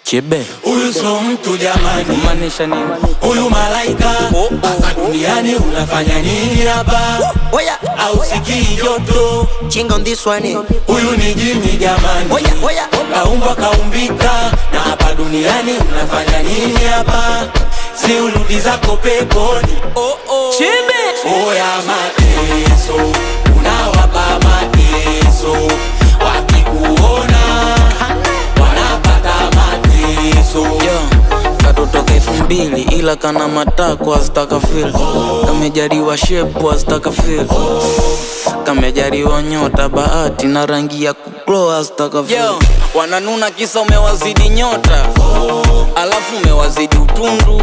Chebe Huyu so mtu jamani, kumaanisha nini? huyu malaika hapa duniani unafanya nini hapa? Oya, Au sikii joto? chinga on this one. eh. Huyu ni jini jamani, Oya, oya. kaumbwa kaumbika, na hapa duniani unafanya nini hapa? Si urudi zako peponi. Chebe Oya mateso, unawapa mateso, wakikuona wanapata mateso. Yo, katotoka elfu mbili ila kana matako azitaka fil kamejariwa shepu azitaka fil kamejariwa nyota bahati na rangi ya kuklo azitaka fil wananuna kisa umewazidi nyota alafu umewazidi utundu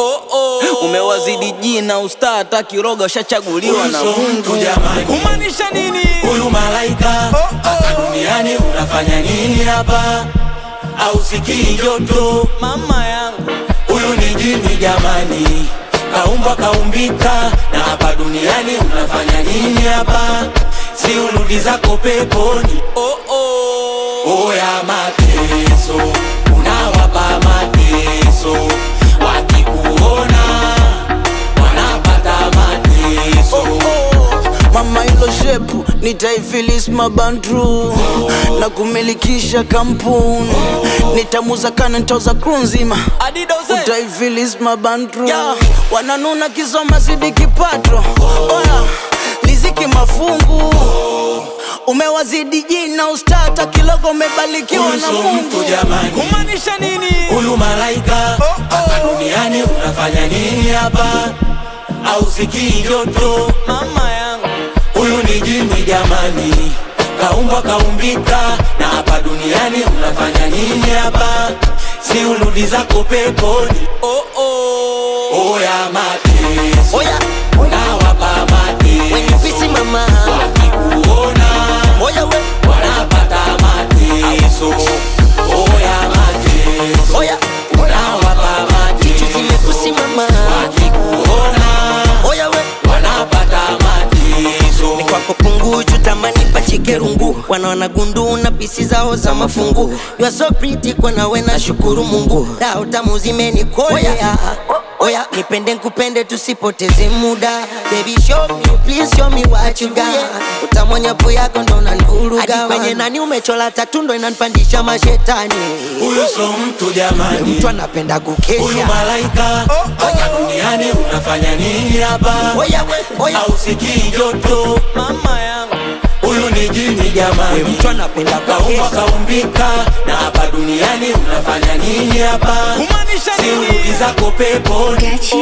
umewazidi jina usta hata kiroga ushachaguliwa na Huyu so mtu Mungu jamani. kumaanisha nini Huyu malaika hapa duniani unafanya nini hapa? Au sikii joto? mama yangu Huyu ni jini jamani, kaumbwa kaumbika, na hapa duniani unafanya nini hapa? Si urudi zako peponi. oh, oh. Oya mateso, unawapa mateso, wakikuona wanapata mateso. mama hilo shepu nitaifilis mabandru na kumilikisha kampuni nitamuza kana ntoza kru nzima utaifilis mabandru wananuna kisoma zidi kipato oya liziki mafungu umewazidi jina ustata kilogo umebarikiwa Huyu na so mungu mtu jamani, kumaanisha nini huyu malaika hapa duniani unafanya nini hapa? Au sikii joto? mama yangu Huyu ni jini jamani, kaumbwa kaumbika, na hapa duniani unafanya nini hapa? Si urudi zako peponi. oh, oh. Oya mateso, Oya, unawapa when you mateso, busy mama. wakikuona Oya, we. wanapata mateso. Oya mateso, Oya, unawapa kitu mateso, zimekusi mama. wakikuona Oya, we. wanapata mateso. Ni kwako punguju tamani pachike rungu wanaona gundu na pisi zao za mafungu you are so pretty kwa nawe na shukuru Mungu dao tamu zimenikolea Oya, nipende nkupende tusipoteze muda Baby show me, please show me what you got Utamwonyapo yako ndo nanvuruga Hadi kwenye nani umechola tatu ndo inanipandisha mashetani Huyu so mtu jamani, Mtu anapenda huyu kukesha malaika hapa duniani unafanya nini hapa? Oya, we, oya Au sikii joto? mama yangu Huyu ni jini jamani, Mtu anapenda kaumbwa kukesha kaumbika, na hapa duniani unafanya nini hapa? kumaanisha Si urudi nini zako peponi.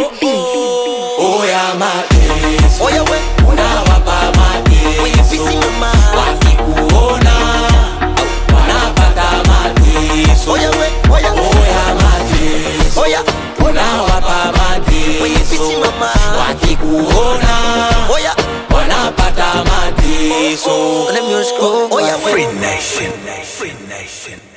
Oya mateso, Oya, we. unawapa When you busy mateso, mama. wakikuona wanapata mateso. Oya, we. Oya. Oya mateso, Oya. unawapa When you busy mateso, mama. wakikuona Oya. wanapata mateso. Let me just go. Oya, we. Free Nation. Free Nation.